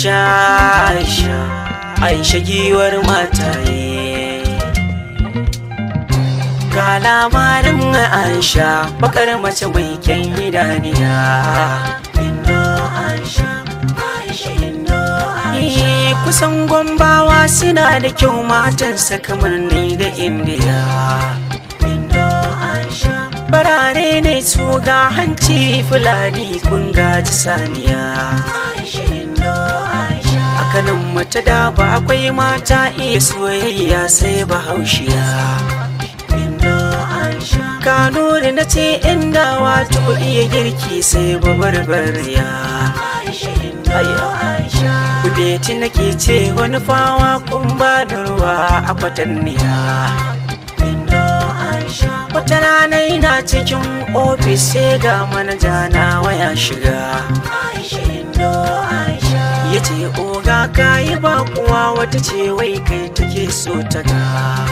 Aisha Aisha Aisha giwar mataye Ga labarin Aisha bakar mace mai kyan idaniya Indo Aisha Aisha Indo Aisha Kusan gombawa suna da kyau matansa kamar ni da Indiya Indo Aisha Barare ne su ga hanci fulani kun gaji saniya Aisha Indo Aisha A kanan mata da ba akwai mata iya soyayya sai bahaushiya Indo Aisha Kanuri na ce inda wato iya girki sai babarbariya Aisha Indo Aisha Kudeti nake ce wani fawa kun ba da ruwa a kwatanniya Indo Aisha Wata rana ina cikin ofis sai ga manaja na waya shiga Aisha Indo Aisha Ya ce oga ka yi bakuwa wata ce wai kai take so ta ga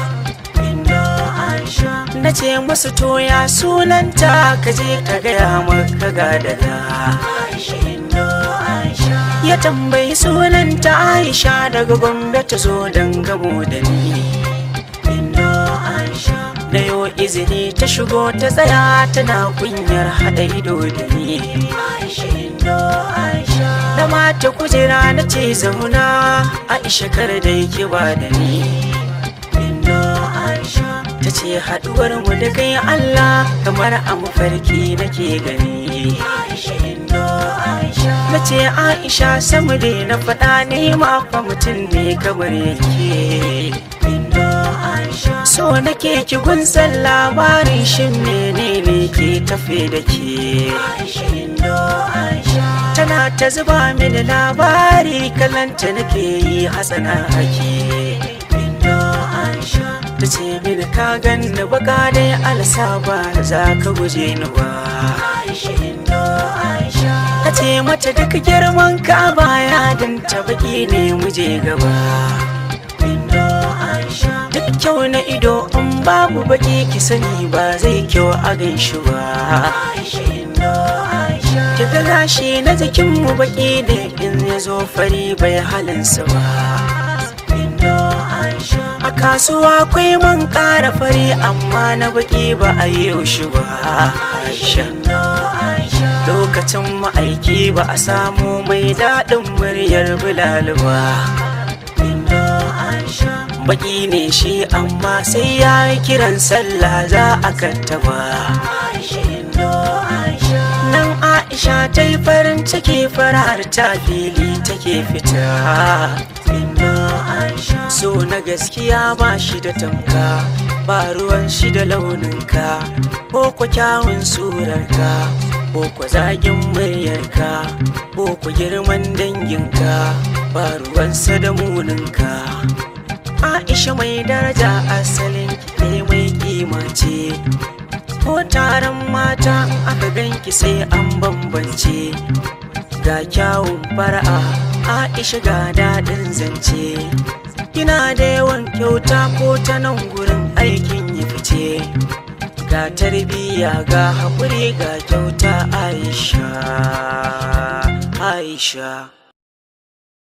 Indo Aisha Na ce musu toya sunanta ka je ka gaya maka ga daga Aisha Indo Aisha Ya tambayi sunanta Aisha daga Gombe ta zo don gamo da ni Indo Aisha Na yo izini ta shigo ta tsaya tana kunyar haɗa ido da ni Aisha Indo Aisha Da mata kujera na ce zauna Aisha kar da yake ba da ni Indo Aisha Ta ce haɗuwar mu da kai Allah kamar a mafarki nake gani Aisha Indo Aisha Na ce Aisha samu dai na faɗa ne ma fa mutum ne kamar yake Indo Aisha So nake ki gunsan labarin shin menene ke tafe da ke Aisha Indo Aisha Tana ta zuba mini labari kalanta nake yi hasana ake Indo Aisha Ta ce mini ka ganni baka dai alsa ba za ka guje ni ba Aisha Indo Aisha Ka ce mata duk girman ka baya dan ta baki ne muje gaba Indo Aisha Duk kyau na ido in babu baki ki sani ba zai kyau a gan shi ba Aisha Indo Aisha Ki ga gashi na jikin mu baki ne in ya zo fari bai halinsa ba Indo Aisha A kasuwa akwai man ƙara fari amma na baki ba a yi shi ba Aisha Indo Aisha Lokacin ma'aiki ba a samu mai daɗin muryar Bilal ba Indo Aisha Baki ne shi amma sai ya yi kiran sallah za a kattaba Aisha Indo Aisha Nan Aisha ta yi farin ciki farar ta fili take fita Indo Aisha So na gaskiya ba shi da tamka ba ruwan shi da launinka ko kwa kyawun surarka ko kwa zagin muryarka ko kwa girman danginka ba ruwansa da muninka Aisha mai daraja asalin ki mai kima ce ko taron mata in aka ganki sai an bambance ga kyawun fara'a Aisha ga daɗin zance kina da yawan kyauta ko ta nan gurin aikin ya fice ga tarbiyya ga haƙuri ga kyauta Aisha Aisha